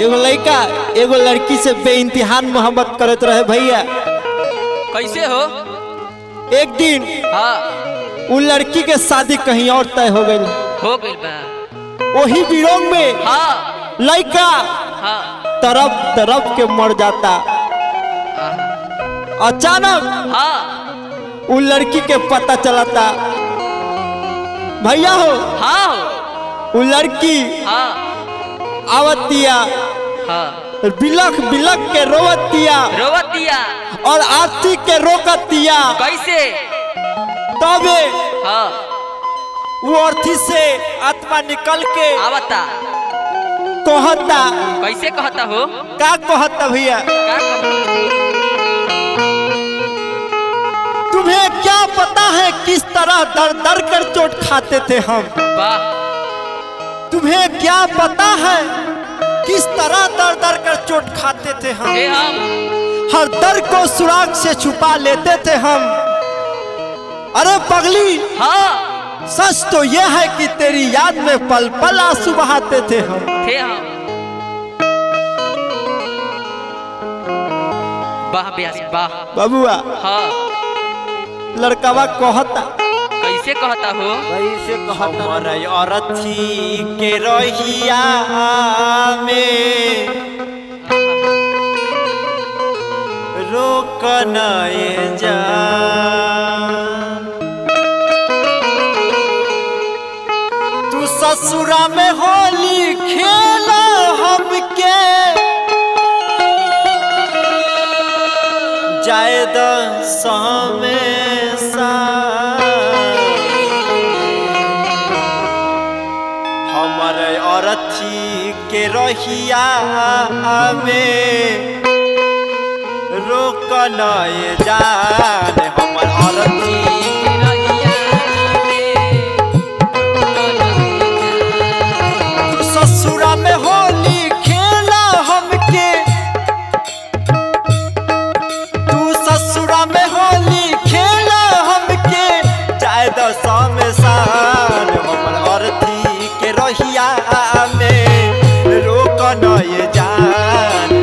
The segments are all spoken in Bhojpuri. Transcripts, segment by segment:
एगो लड़का एगो लड़की से बेइंतहान मोहब्बत करत रहे भैया कैसे हो एक दिन हाँ उ लड़की के शादी कहीं और तय हो गई हो गइल बा वही विरोध में हाँ लड़का हाँ तरफ तरफ के मर जाता आहा, अचानक हाँ उ लड़की के पता चलता भैया हो हाँ हो उ लड़की हाँ आवतिया हाँ बिलख बिलख के रोवतिया रोवतिया और आरती के रोकतिया कैसे तबे हाँ वो अर्थी से आत्मा निकल के आवता कहता कैसे कहता हो का कहता भैया का कहता तुम्हें क्या पता है किस तरह दर दर कर चोट खाते थे हम वाह तुम्हें क्या पता है किस तरह दर दर कर चोट खाते थे हम हे हम हर दर को सुराग से छुपा लेते थे हम अरे पगली हाँ सच तो यह है कि तेरी याद में पल पल आंसू बहाते थे हम थे हम वाह ब्यास वाह बबुआ हाँ लड़कवा कहता कैसे कहता हो कैसे हमर अरथी के रहिया में रोकन जा तू ससुरा में होली खेल हमके जायद समेसा हमर अरथी के रहिया में रोकन जान हमर अरथी तू ससुरा में होली खेला हमके तू ससुरा में होली खेला हमके चाहे दशा में शान हमर अर्थी के रहिया में रोकन ये जान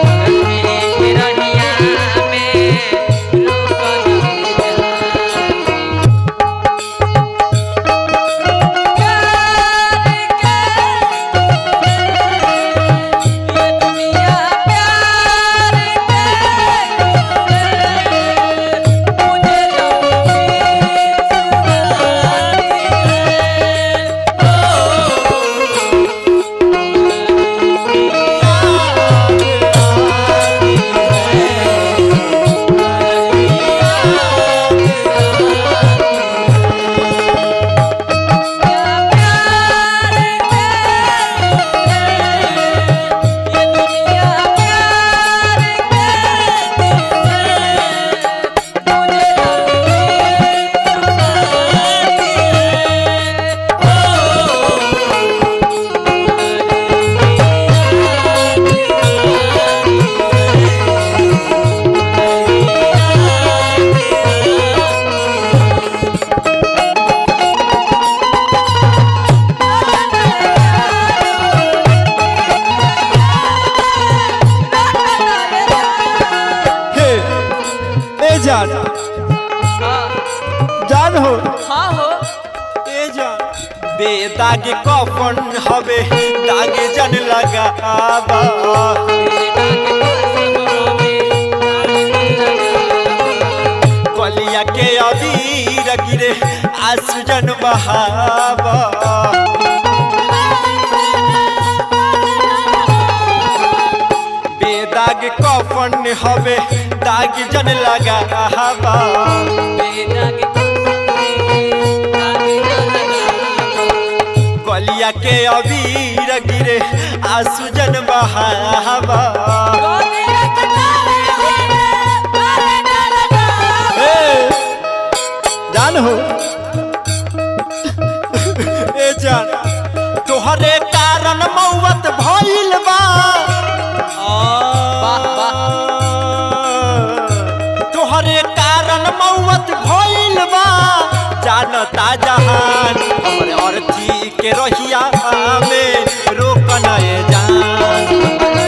हे ए जान जान हो हाँ हो ए जान बेदाग कफन हवे दाग जन लगावा कलिया के अबीर गिरे आंसू जन बहावा बेदाग कफन हवे दाग जन लगावा कलिया के अबीर गिरे आंसू जन बहावा ए, जान हो ए जान तोहरे कारण मौत भइल बा वाह, वाह। तोहरे कारण मौत भइल बा जानता जहान हमरे अर्थी के रहिया में रोकन ए जान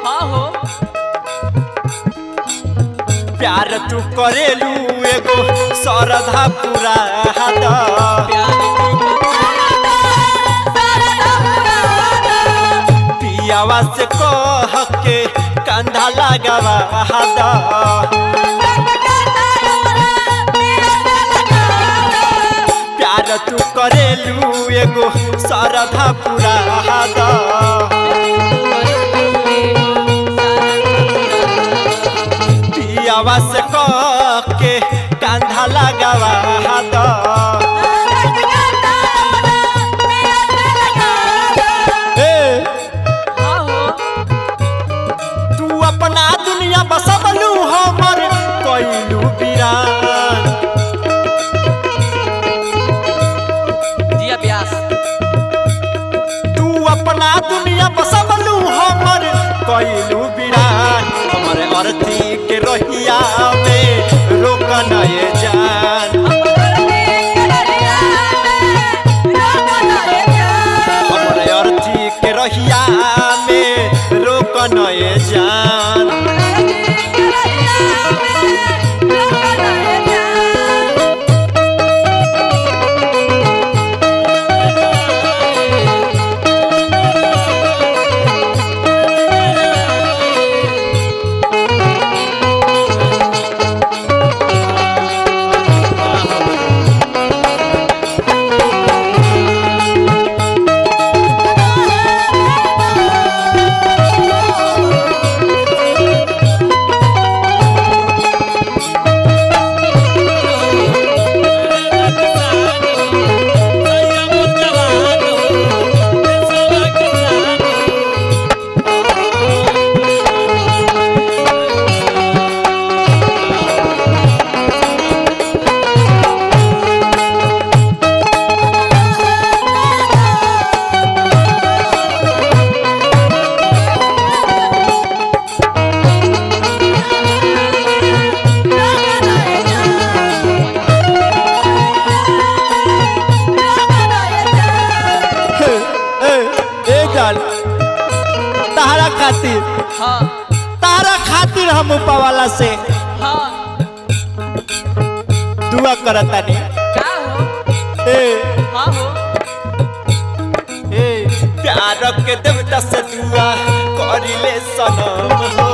हाँ हो प्यार तू करेलू एगो सरधा पूरा पियावा से कह के कंधा लगावा हादा प्यार तू करेलू एगो सरधा पूरा हादा पियावा से कह के कंधा लगावा हादा ए हाँ हो तू अपना दुनिया बसबलू हमर कैलू बिरान जिया ब्यास तू अपना दुनिया बसबलू हमर कैलू बिरान हमर अर्थी के रहिया में रोकन ये जान हमर अर्थी के रहिया में रोकन ये जान ए ए जान तारा खातिर हाँ तारा खातिर हम ऊपरवाला से हाँ दुआ करतानी का हो ए हाँ हो ए प्यार के देवता से दुआ करिले सनम हो